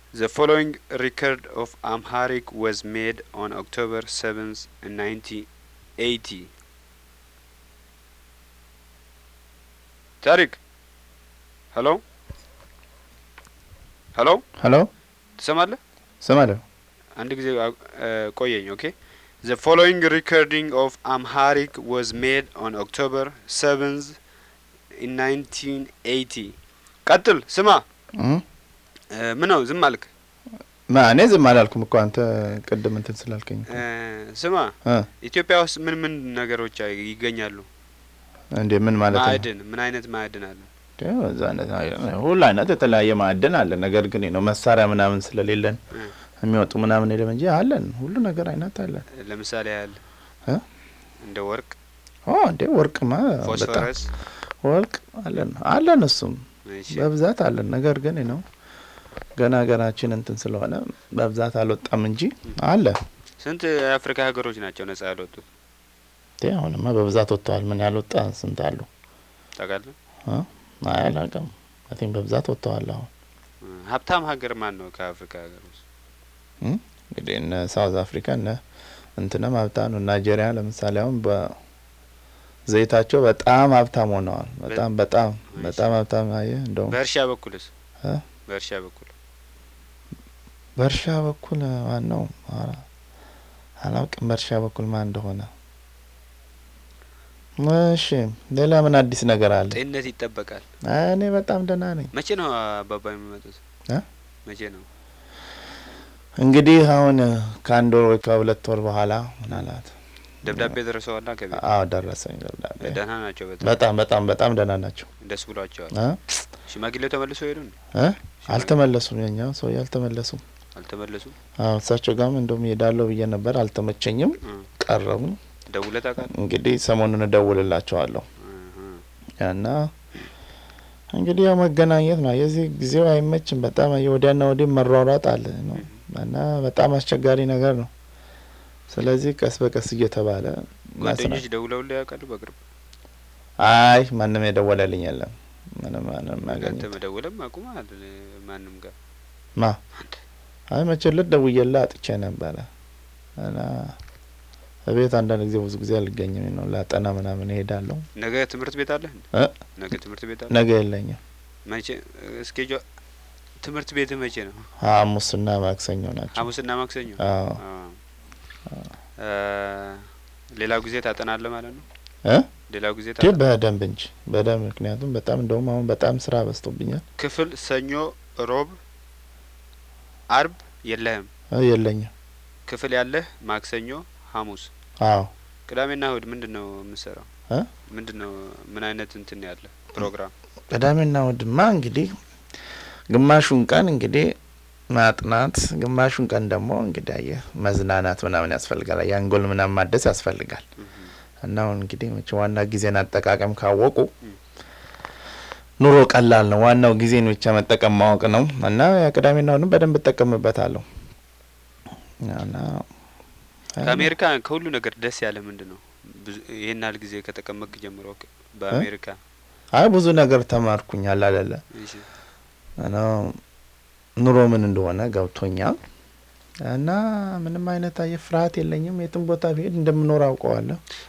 The following record of Amharic was made on October 7th, 1980. ታሪክ ሄሎ ሄሎ ሄሎ ትሰማለህ? ስማለሁ። አንድ ጊዜ አ- እ፣ ቆየኝ። ኦኬ The following recording of Amharic was made on October 7th in 1980. ቀጥል። ስማ እም? እ፣ ምን ነው ዝም አልክ? ማ እኔ ዝም አላልኩም እኮ አንተ ቅድም እንትን ስላልከኝ እኮ። እ፣ ስማ እ ኢትዮጵያ ውስጥ ምን ምን ነገሮች አይ- ይገኛሉ? እንዴ ምን ማለት ነው? ማዕድን ምን አይነት ማዕድን አለ? ያው እዛ አይነት አይ- ሁሉ አይነት የተለያየ ማዕድን አለ። ነገር ግን ነው መሳሪያ ምናምን ስለሌለን እ፣ የሚወጡ ምናምን የለም እንጂ አለን። ሁሉ ነገር አይነት አለን። ለምሳሌ ያህል እ? እንደ ወርቅ፣ ኦ እንዴ ወርቅማ በጣም ፎስፈረስ። ወርቅ አለን አለን እሱም እሺ፣ በብዛት አለን። ነገር ግን ነው ገና ሀገራችን እንትን ስለሆነ በብዛት አልወጣም እንጂ አለ። ስንት የአፍሪካ ሀገሮች ናቸው ነጻ ያልወጡት እንዴ አሁንማ በብዛት ወጥተዋል። ምን ያልወጣ ስንት አሉ? ታውቃለህ? አይ አላውቅም። አቲም በብዛት ወጥተዋል አሁን እ፣ ሀብታም ሀገር ማን ነው ከአፍሪካ ሀገር ውስጥ? እንግዲህ እነ ሳውዝ አፍሪካ እነ እንትንም ሀብታም ነው። ናይጄሪያ ለምሳሌ አሁን በዘይታቸው በጣም ሀብታም ሆነዋል። በጣም በጣም በጣም ሀብታም አየህ። እንደውም በእርሻ በኩልስ? እ? በእርሻ በኩል በእርሻ በኩል ማን ነው? ኧረ አላውቅም በእርሻ በኩል ማን እንደሆነ። እሺ ሌላ ምን አዲስ ነገር አለ? ጤንነት ይጠበቃል። አይ እኔ በጣም ደህና ነኝ። መቼ ነው አባባ የሚመጡት? እ? መቼ ነው? እንግዲህ አሁን ከአንድ ወር ወይ ከሁለት ወር በኋላ ምናልባት ደብዳቤ ደርሰዋላ ከቤት? አዎ ደረሰኝ ደብዳቤ። ደህና ናቸው በጣም በጣም በጣም በጣም ደህና ናቸው። ደስ ብሏቸዋል። እ? ሽማግሌው ተመልሶ ሄዱ እንዴ? እ? አልተመለሱም። የኛው ሰውዬ አልተመለሱም። አልተመለሱም? አዎ እሳቸው ጋርም እንደውም እሄዳለሁ ብዬ ነበር፣ አልተመቸኝም፣ እ፣ ቀረቡ። ደውለህ ታውቃለህ? እንግዲህ ሰሞኑን እደውልላቸዋለሁ እ፣ እ። እና እንግዲህ ያው መገናኘት ነው። የዚህ ጊዜው አይመችም። በጣም ወዲያና ወዲህ መሯሯጥ አለ ነው እና በጣም አስቸጋሪ ነገር ነው። ስለዚህ ቀስ በቀስ እየተባለ ጓደኞች መስራት። ደውለውልህ ያውቃሉ? በቅርብ አይ ማንም የደወለልኝ የለም። ምንም ማንም አንተ ያገኘ መደወልም አቁመሃል ማንም ጋር ማ አይ መቼለት ደውዬልህ አጥቼ ነበረ እና እቤት አንዳንድ ጊዜ ብዙ ጊዜ አልገኝም ነው ላጠና ምናምን እሄዳለሁ። ነገ ትምህርት ቤት አለህ እንዴ? እ? ነገ ትምህርት ቤት አለ? ነገ የለኝም። መቼ እስኬጇ ትምህርት ቤት መቼ ነው? ሐሙስና ማክሰኞ ናቸው። ሐሙስና ማክሰኞ። አዎ አዎ። እ፣ ሌላው ጊዜ ታጠናለህ ማለት ነው? እ? ሌላው ጊዜ ግን ታጠና በደንብ እንጂ በደንብ ምክንያቱም በጣም እንደውም አሁን በጣም ስራ በዝቶብኛል። ክፍል ሰኞ፣ ሮብ፣ አርብ የለህም። እ የለኝም። ክፍል ያለህ ማክሰኞ፣ ሐሙስ፣ አዎ ቅዳሜና እሁድ ምንድን ነው የምትሰራው? እ? ምንድን ነው ምን አይነት እንትን ያለ ፕሮግራም? ቅዳሜና እሁድማ እንግዲህ ግማሹን ቀን እንግዲህ ማጥናት፣ ግማሹን ቀን ደግሞ እንግዲህ አየህ መዝናናት ምናምን ያስፈልጋል። የአንጎል ምናምን ማደስ ያስፈልጋል። እና አሁን እንግዲህ መቼ ዋና ጊዜን አጠቃቀም ካወቁ ም። ኑሮ ቀላል ነው። ዋናው ጊዜን ብቻ መጠቀም ማወቅ ነው። እና ቅዳሜና እሁድን በደንብ እጠቀምበታለሁ። እና ከአሜሪካ ከሁሉ ነገር ደስ ያለ ምንድን ነው? ብዙ ይህን ያህል ጊዜ ከተቀመጥክ ጀምሮ ከ- በአሜሪካ አይ ብዙ ነገር ተማርኩኛል አይደለ እሺ፣ እና ኑሮ ምን እንደሆነ ገብቶኛል። እና ምንም አይነት አየህ ፍርሃት የለኝም። የትም ቦታ ብሄድ እንደምኖር አውቀዋለሁ።